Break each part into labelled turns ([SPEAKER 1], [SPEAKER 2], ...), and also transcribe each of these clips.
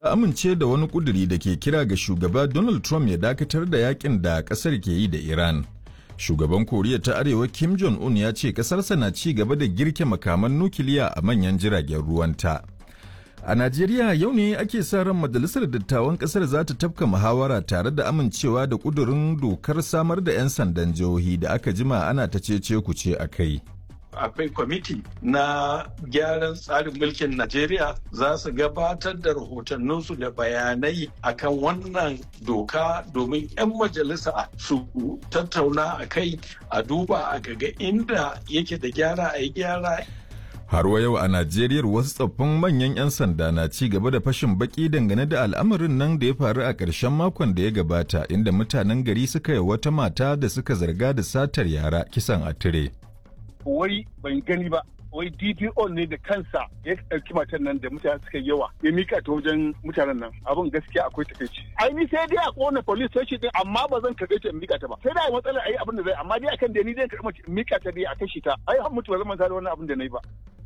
[SPEAKER 1] amince da wani kuduri da ke kira ga shugaba Donald Trump ya dakatar da yakin da kasar ke yi da Iran. Shugaban Koriya ta Arewa Kim Jong-un ya ce kasarsa na ci gaba da girke makaman nukiliya a manyan jiragen ruwanta. A Najeriya yau ne ake sa ran majalisar dattawan kasar za ta tafka muhawara tare da amincewa da kudurin dokar samar da 'yan sandan jihohi da aka jima ana ta cece kuce a kai.
[SPEAKER 2] akwai kwamiti na gyaran tsarin mulkin Najeriya za su gabatar da rahotanninsu da bayanai akan wannan doka domin 'yan majalisa su tattauna a kai a duba a gaga inda yake da gyara a yi gyara.
[SPEAKER 1] Har wa yau a Najeriya wasu tsoffin manyan 'yan sanda na ci gaba da fashin baki dangane da al'amarin nan da ya faru a ƙarshen makon da ya gabata inda mutanen gari suka yi wata mata da suka zarga da satar yara kisan a tire.
[SPEAKER 3] wai ban gani ba wai DPO ne da kansa ya ɗauki matan nan da mutane suka yawa ya mika ta wajen mutanen nan abin gaskiya akwai takaici ai ni sai dai a kona police station din amma ba zan karɓe ta in mika ta ba sai dai matsalar ai abin da zai amma dai akan da ni zan karɓi in mika ta dai a kashi ta ai har mutu ba zan manta da wannan abin da nayi ba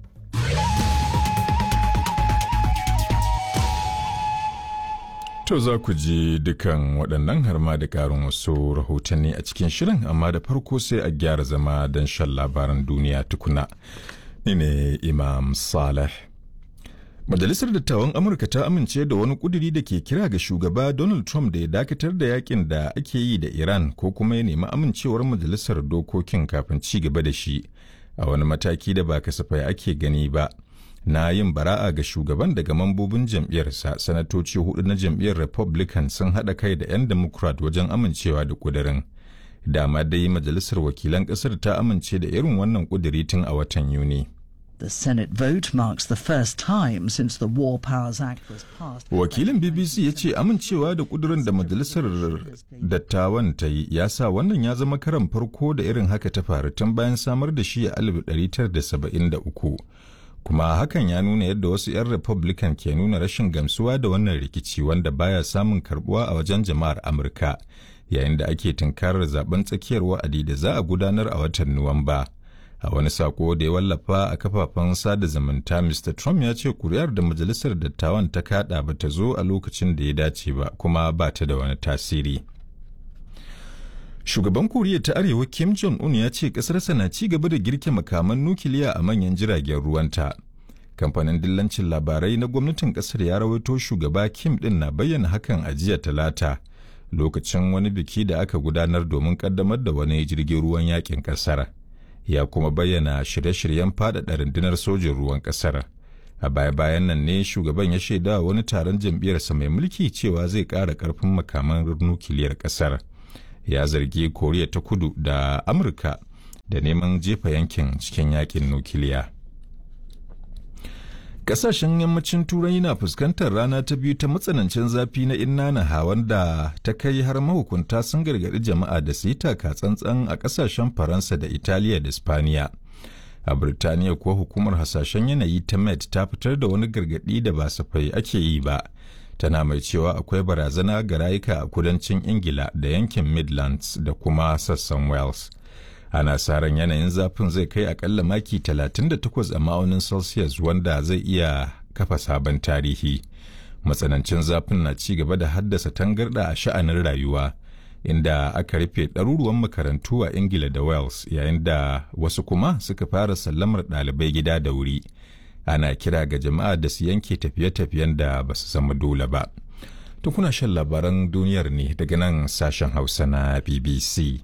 [SPEAKER 1] To za ku ji dukan waɗannan har ma da ƙarin wasu rahotanni a cikin shirin amma da farko sai a gyara zama don shan labaran duniya tukuna. Ni ne Imam Saleh. Majalisar Dattawan Amurka ta amince da wani ƙuduri da ke kira ga shugaba Donald Trump da ya dakatar da yakin da ake yi da Iran ko kuma ya nemi amincewar majalisar dokokin kafin ci gaba da shi a wani mataki da ba kasafai ake gani ba. na yin bara'a ga shugaban daga mambobin jam'iyyarsa sanatoci hudu na jam'iyyar republican sun haɗa kai da 'yan democrat wajen amincewa da kudirin dama dai majalisar wakilan ƙasar ta amince da irin wannan kudiri tun a watan yuni
[SPEAKER 4] The Senate vote marks the first time since the War Powers Act was passed.
[SPEAKER 1] Wakilin BBC ya ce amincewa da kudurin da majalisar dattawan ta yi ya sa wannan ya zama karan farko da irin haka ta faru tun bayan samar da shi a 1973. kuma hakan ya nuna yadda wasu 'yan republican ke nuna rashin gamsuwa da wannan rikici wanda baya samun karbuwa a wajen jama'ar amurka yayin da ake tunkarar zaben tsakiyar wa'adi da za a gudanar a watan nuwamba a wani sako da ya wallafa a kafafen sada zumunta mr trump ya ce kuri'ar da majalisar dattawan ta kada ba ta zo a lokacin da ya dace ba kuma ba ta da wani tasiri Shugaban Koriya ta Arewa Kim Jong-un ya ce ƙasarsa na ci gaba da girke makaman nukiliya a manyan jiragen ruwanta. Kamfanin dillancin labarai na gwamnatin ƙasar ya rawaito shugaba Kim ɗin na bayyana hakan a jiya talata lokacin wani biki da aka gudanar domin ƙaddamar da wani jirgin ruwan yakin ƙasar. Ya kuma bayyana shirye-shiryen faɗaɗa rundunar sojin ruwan ƙasar. A baya-bayan nan ne shugaban ya shaida wani taron jam'iyyarsa mai mulki cewa zai ƙara ƙarfin makaman nukiliyar ƙasar. ya zargi koriya ta kudu da amurka da neman jefa yankin cikin yakin nukiliya kasashen yammacin turai na fuskantar rana ta biyu ta matsanancin zafi na inna hawan da ta kai har mahukunta sun gargaɗi jama'a da su yi taka tsantsan a kasashen faransa da italiya da spaniya a birtaniya kuwa hukumar hasashen yanayi ta met ta fitar da wani gargaɗi da ba safai ake yi ba tana mai cewa akwai barazana ga rayuka a kudancin ingila da yankin midlands da kuma sassan wales ana sa ran yanayin zafin zai kai akalla maki 38 a ma'aunin celsius wanda zai iya kafa sabon tarihi matsanancin zafin na ci gaba da haddasa tangarda a sha'anin rayuwa inda aka rufe ɗaruruwan makarantu a ingila da wales yayin da wasu kuma suka fara sallamar ɗalibai gida da wuri ana kira ga jama'a da su yanke tafiye-tafiyen da ba su zama dole ba. To kuna shan labaran duniyar ne daga nan sashen Hausa na BBC.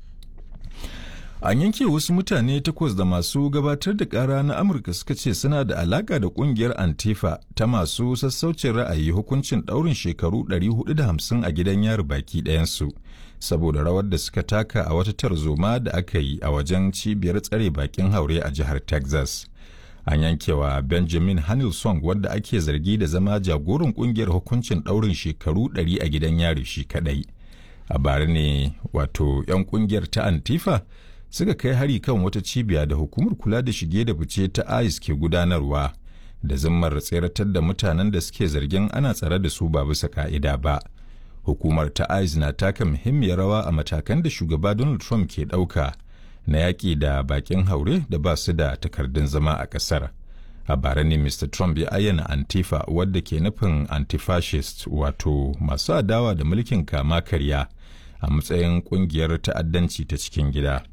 [SPEAKER 1] An yanke wasu mutane takwas da masu gabatar da ƙara na Amurka suka ce suna da alaƙa da ƙungiyar Antifa ta masu sassaucin ra'ayi hukuncin ɗaurin shekaru 450 a gidan yari baki ɗayansu. Saboda rawar da suka taka a wata tarzoma da aka yi a wajen cibiyar tsare bakin haure a jihar Texas. an yankewa benjamin hanilson wadda ake zargi da zama jagoran kungiyar hukuncin daurin shekaru 100 a gidan yari shi kadai a bara ne wato 'yan kungiyar ta antifa suka kai hari kan wata cibiya da hukumar kula da shige da fice ta ice ke gudanarwa da zimmar tseratar da mutanen da suke zargin ana tsare da su ba bisa ka'ida ba hukumar ta ice na taka muhimmiyar rawa a matakan da shugaba donald trump ke ɗauka na yaƙi da baƙin haure da ba su da takardun zama a ƙasar. a bara ne mr trump ya ayyana antifa wadda ke nufin antifascist wato masu adawa da mulkin kama karya a matsayin kungiyar ta'addanci ta cikin gida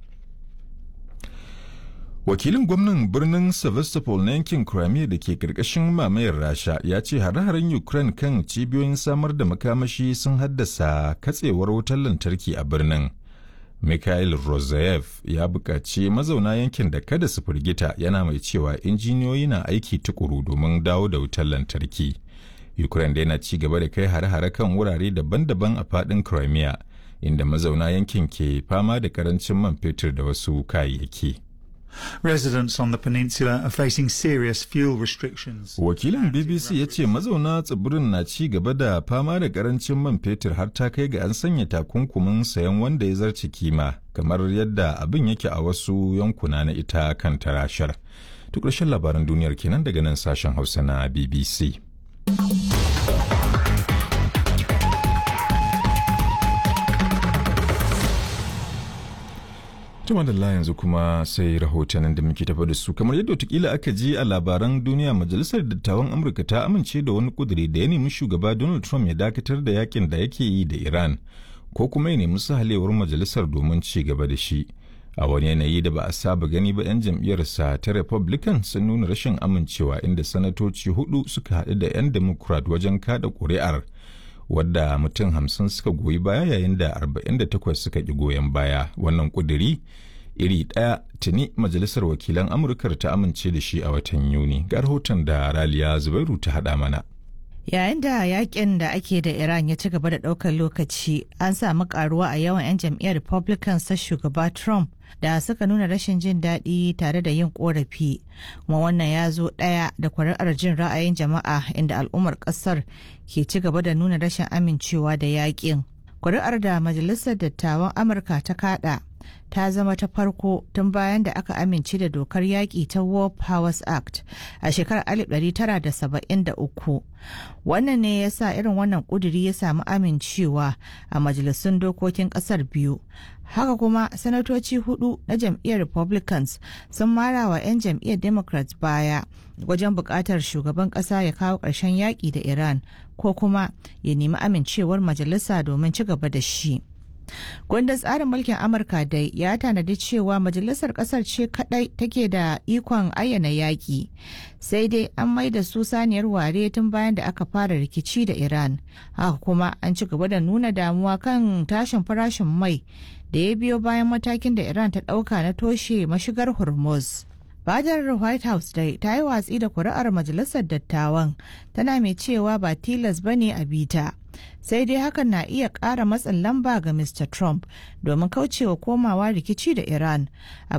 [SPEAKER 1] wakilin gwamnan birnin sevastopol na yankin crimea da ke karkashin mamayar rasha ya ce hare-haren ukraine kan cibiyoyin samar da makamashi sun haddasa katsewar wutar lantarki a birnin mikhail rozayev ya buƙaci mazauna yankin da kada su firgita yana mai cewa injiniyoyi na aiki tukuru domin dawo da wutar lantarki ukraine da yana ci gaba da kai hare-hare kan wurare daban-daban a faɗin crimea inda mazauna yankin ke fama da karancin man fetur da wasu kayayyaki.
[SPEAKER 5] Residents on the peninsula are facing serious fuel restrictions.
[SPEAKER 1] Wakilin BBC ya ce mazauna tsibirin na ci gaba da fama da karancin man fetur har ta kai ga an sanya takunkumin sayan wanda ya zarce kima kamar yadda abin yake a wasu yankuna na ita kan tarashar. Duk ƙarshen labaran duniyar kenan daga nan sashen Hausa na BBC. Tuma da yanzu kuma sai rahotannin da muke tafa da su kamar yadda watakila aka ji a labaran duniya majalisar dattawan Amurka ta amince da wani kuduri da ya nemi shugaba Donald Trump ya dakatar da yakin da yake yi da Iran ko kuma ya nemi sahalewar majalisar domin ci gaba da shi. A wani yanayi da ba a saba gani ba 'yan jam'iyyarsa ta Republican sun nuna rashin amincewa inda sanatoci hudu suka haɗu da 'yan Democrat wajen kada ƙuri'ar wadda mutum hamsin suka goyi baya yayin da 48 suka ƙi goyon baya wannan ƙuduri iri ɗaya tuni majalisar wakilan amurkar ta amince da shi a watan yuni ga rahoton da raliya zubairu ta haɗa mana
[SPEAKER 6] yayin da yakin da ake da iran ya ci gaba da ɗaukar lokaci an samu karuwa a yawan 'yan jam'iyyar republicans ta shugaba trump da suka nuna rashin jin daɗi tare da yin korafi kuma wannan ya zo ɗaya da kuri'ar jin ra'ayin jama'a inda al'ummar ƙasar ke ci gaba da nuna rashin amincewa da yakin kuri'ar da majalisar dattawan amurka ta kada ta zama ta farko tun bayan da aka amince da dokar yaƙi ta war powers act a shekarar 1973 wannan ne ya sa irin wannan ƙuduri ya samu amincewa a majalisun dokokin ƙasar biyu haka kuma sanatoci hudu na jam'iyyar republicans sun mara wa 'yan jam'iyyar democrats baya wajen buƙatar shugaban ƙasa ya kawo ƙarshen yaƙi da iran ko kuma ya nemi amincewar majalisa domin ci gaba da shi Kundin tsarin mulkin Amurka dai ya tanadi cewa majalisar kasar ce kadai take da ikon ayyana yaƙi. Sai dai an mai da su saniyar ware tun bayan da aka fara rikici da Iran. Haka kuma an ci gaba da nuna damuwa kan tashin farashin mai da ya biyo bayan matakin da Iran ta ɗauka na toshe mashigar Hormuz. Fadar White House dai ta yi watsi da kuri'ar majalisar dattawan tana mai cewa ba tilas bane a bita. sai dai hakan na iya ƙara matsin lamba ga Mr. Trump domin kaucewa komawa rikici da Iran